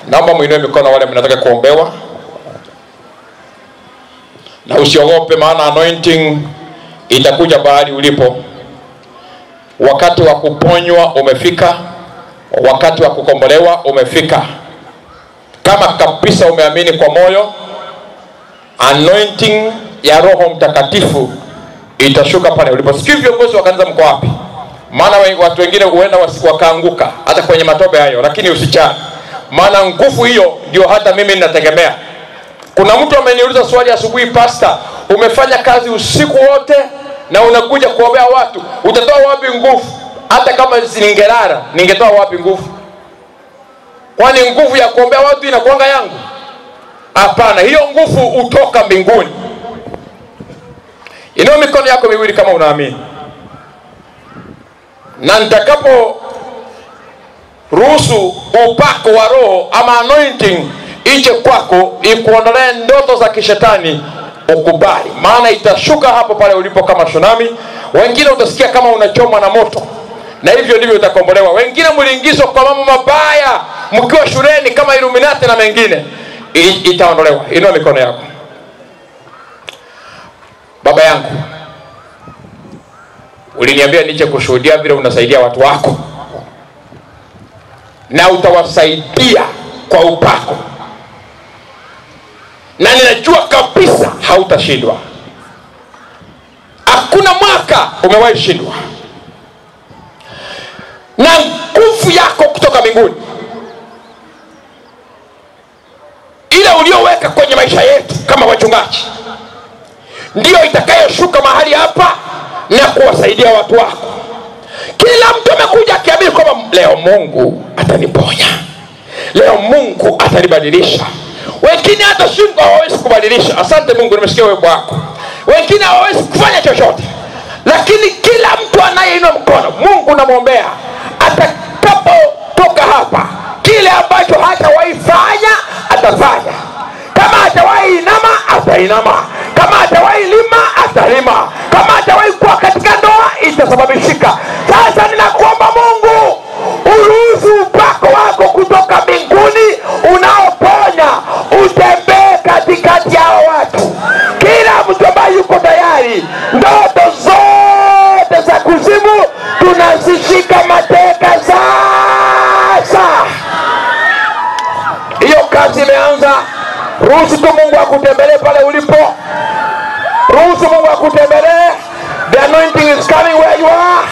naomba mwinue mikono wale mnataka kuombewa na usiogope maana anointing itakuja bahali ulipo wakati wa kuponywa umefika wakati wa kukombolewa umefika kama kabisa umeamini kwa moyo anointing ya roho mtakatifu itashuka pale ulipo sijui viongozi wa kanisa mko wapi maana we- watu wengine huenda wasi- wakaanguka hata kwenye matope hayo lakini usichane maana nguvu hiyo ndio hata mimi ninategemea kuna mtu ameniuliza swali asubuhi pasta umefanya kazi usiku wote na unakuja kuombea watu utatoa wapi nguvu hata kama ningelala ningetoa wapi nguvu kwani nguvu ya kuombea watu inakuanga yangu hapana hiyo nguvu hutoka mbinguni inao mikono yako miwili kama unaamini na nitakapo ruhusu upako wa roho ama anointing ije kwako ikuondolee ndoto za kishetani ukubali maana itashuka hapo pale ulipo kama tsunami wengine utasikia kama unachomwa na moto na hivyo ndivyo utakombolewa wengine mliingizwa kwa mambo mabaya mkiwa shuleni kama iluminati na mengine I, itaondolewa inua mikono yako baba yangu uliniambia nije kushuhudia vile unasaidia watu wako na utawasaidia kwa upako na ninajua kabisa hautashindwa hakuna mwaka umewahi shindwa na nguvu yako kutoka mbinguni ile ulioweka kwenye maisha yetu kama wachungaji ndiyo itakayoshuka mahali hapa na kuwasaidia watu wako kila mtu amekuja akiamini kwamba leo mungu ataniponya leo mungu atanibadilisha wengine hata shingo hawawezi kubadilisha asante mungu nimesikia wimbo wako wengine hawawezi kufanya chochote lakini kila mtu anayeinua mkono mungu namwombea atakapotoka hapa kile ambacho hatawahi fanya atafanya kama hatawahi inama atainama kama hatawahi lima atalima kama hatawahi kuwa katika ndoa itasababishika sasa ninakuomba mungu uruhusu upako wako kutoka mbinguni unaoponya utembee katikati yao watu kila mtu ambaye yuko tayari ndoto zote za kuzimu tunazishika mateka sasa hiyo kazi imeanza ruhusu tu mungu akutembelee pale ulipo ruhusu mungu akutembelee the anointing is coming where you are